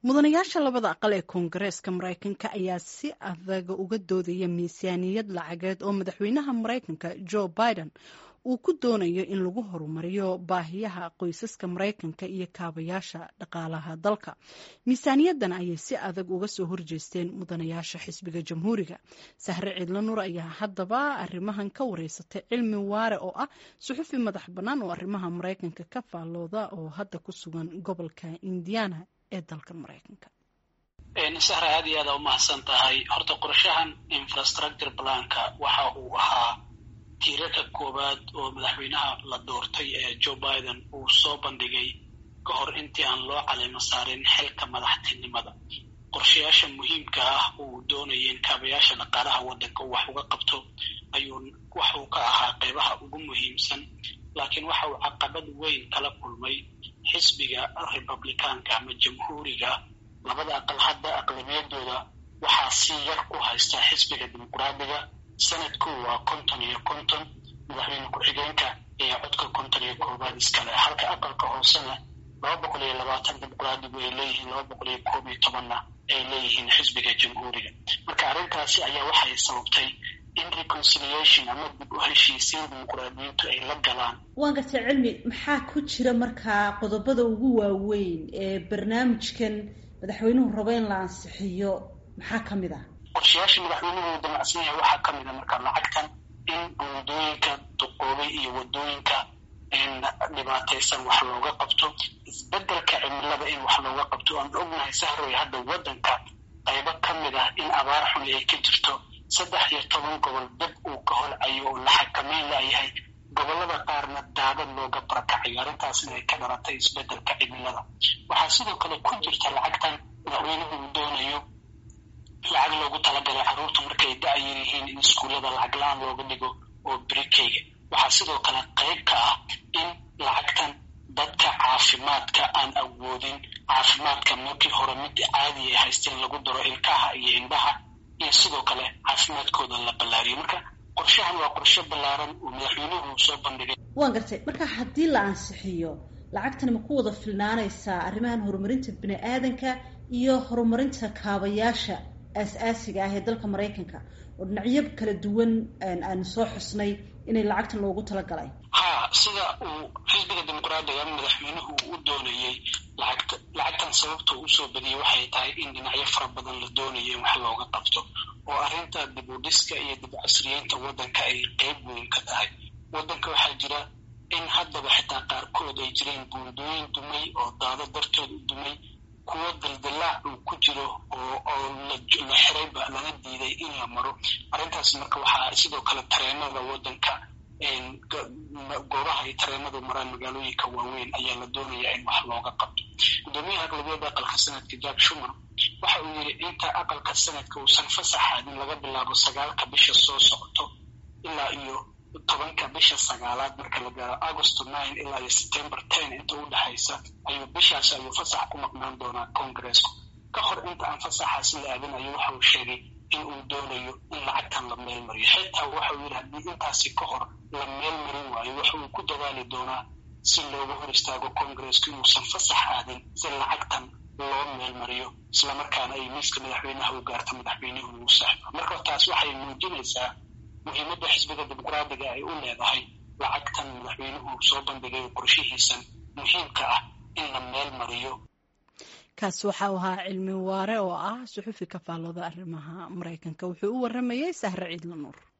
mudanayaasha labada aqal ee koongareeska maraykanka ayaa si adaga uga doodaya miisaaniyad lacageed oo madaxweynaha maraykanka joe biden uu ku doonayo in lagu horumariyo baahiyaha qoysaska maraykanka iyo kaabayaasha dhaqaalaha dalka miisaaniyadan ayay si adag uga soo horjeesteen mudanayaasha xisbiga jamhuuriga sahre ciidla nuur ayaa haddaba arrimahan ka wareysatay cilmi waare oo ah suxufi madax bannaan oo arrimaha maraykanka ka faallooda oo hadda ku sugan gobolka indiana ee dalka maraykanka sahra aad iyo aada umahadsan tahay horta qorshahan infrastructure planka waxa uu ahaa tiirarka koowaad oo madaxweynaha la doortay ee joe biden uu soo bandhigay ka hor intii aan loo caleymo saarin xilka madaxtinimada qorshayaasha muhiimka ah uu doonaya in kaabayaasha dhaqaalaha waddanka uu wax uga qabto ayuu waxuu ka ahaa qeybaha ugu muhiimsan laakiin waxa uu caqabad weyn kala kulmay xisbiga republicaanka ama jamhuuriga labada aqal hadda aqlabiyadooda waxaa si yar ku haysta xisbiga dimuqraadiga sanadku waa konton iyo konton madaxweyne ku-xigeenka ayaa codka konton iyo koobaad iskale halka aqalka hoosena laba boqol iyo labaatan dimuqraadigu ay leeyihiin laba boqol iyo koob iyo tobanna ay leeyihiin xisbiga jamhuuriga marka arrintaasi ayaa waxay sababtay in reconciliation ama dib u heshiisiin dimuqraadiyiintu ay la galaan waan gartay cilmi maxaa ku jira markaa qodobada ugu waaweyn ee barnaamijkan madaxweynuhu rabo in la ansixiyo maxaa ka mid ah qorshayaasha madaxweynuhu damacsan yahay waxaa ka mid a marka lacagtan in buundooyinka duqoobay iyo wadooyinka in dhibaataysan wax looga qabto isbedelka cimilada in wax looga qabto aan ognahay sahroy hadda waddanka qaybo ka mid ah in abaar xun ay ka jirto saddex iyo toban gobol dab uu ka holcayo oo la xakameyn layahay gobollada qaarna daadad looga barakacayo arrintaasna ay ka dhalatay isbedelka cimilada waxaa sidoo kale ku jirta lacagtan madaxweynuhu uu doonayo lacag loogu talagalay carruurta markay da-yar yihiin in iskuullada lacag la-aan looga dhigo oo brikeyga waxaa sidoo kale qayb ka ah in lacagtan dadka caafimaadka aan awoodin caafimaadka markii hore mid caadi ay haysteen lagu daro ilkaha iyo indhaha iyo sidoo kale caafimaadkooda la ballaariyo marka qorshahan waa qorshe ballaaran oo madaxweynuhu soo bandhigay waan gartay marka haddii la ansixiyo lacagtani ma ku wada filnaanaysaa arrimahan horumarinta bini aadanka iyo horumarinta kaabayaasha aas-aasiga ah ee dalka maraykanka oo dhinacyo kala duwan aanu soo xusnay inay lacagtan loogu talagalay ha sida uu xisbiga dimuqraadiga madaxweynuhu u doonayey lacagta lacagtan sababta usoo badiyey waxay tahay in dhinacyo fara badan la doonayo in wax looga qabto oo arrinta dib u dhiska iyo dib casriyeynta waddanka ay qeyb weyn ka tahay waddanka waxaa jira in haddaba xitaa qaarkood ay jireen buundooyin dumay oo daado dartood u dumay kuwo daldalaac uu ku jiro oo oo la xirayba lana diiday in la maro arrintaas marka waxaa sidoo kale tareenada waddanka goobaha ay tareenadu maraan magaalooyinka waaweyn ayaa la doonayaa in wax looga qabto guddoomiyaha aqlabiyada aqalka sanadka jack shumer waxa uu yidhi inta aqalka sanadka uusan fasaxaadin laga bilaabo sagaalka bisha soo socoto ilaa iyo tobanka bisha sagaalaad marka la gaaro agosto nine ilaa iyo september ten inta u dhexaysa ayuu bishaas ayuu fasax ku maqnaan doonaa congaresku ka hor inta aan fasaxaasi la aadin ayu waxa uu sheegay in uu doonayo in lacagtan la meel mariyo xitaa waxa uu yidhi haddii intaasi ka hor la meel marin waayo waxa uu ku dadaali doonaa si looga hor istaago congaresku inuusan fasax aadin si lacagtan loo meel mariyo islamarkaana ay miiska madaxweynaha u gaarto madaxweynuhu uu saxdo marka taas waxay muujinaysaa muhiimadda xisbiga dimuqraadiga ay u leedahay lacagtan madaxweynuhu soo bandhigay qorshihiisan muhiimka ah in la meel mariyo kaas waxa uu ahaa cilmi waare oo ah suxufi ka faallooda arrimaha maraykanka wuxuu u waramayey sahre ciidla nuur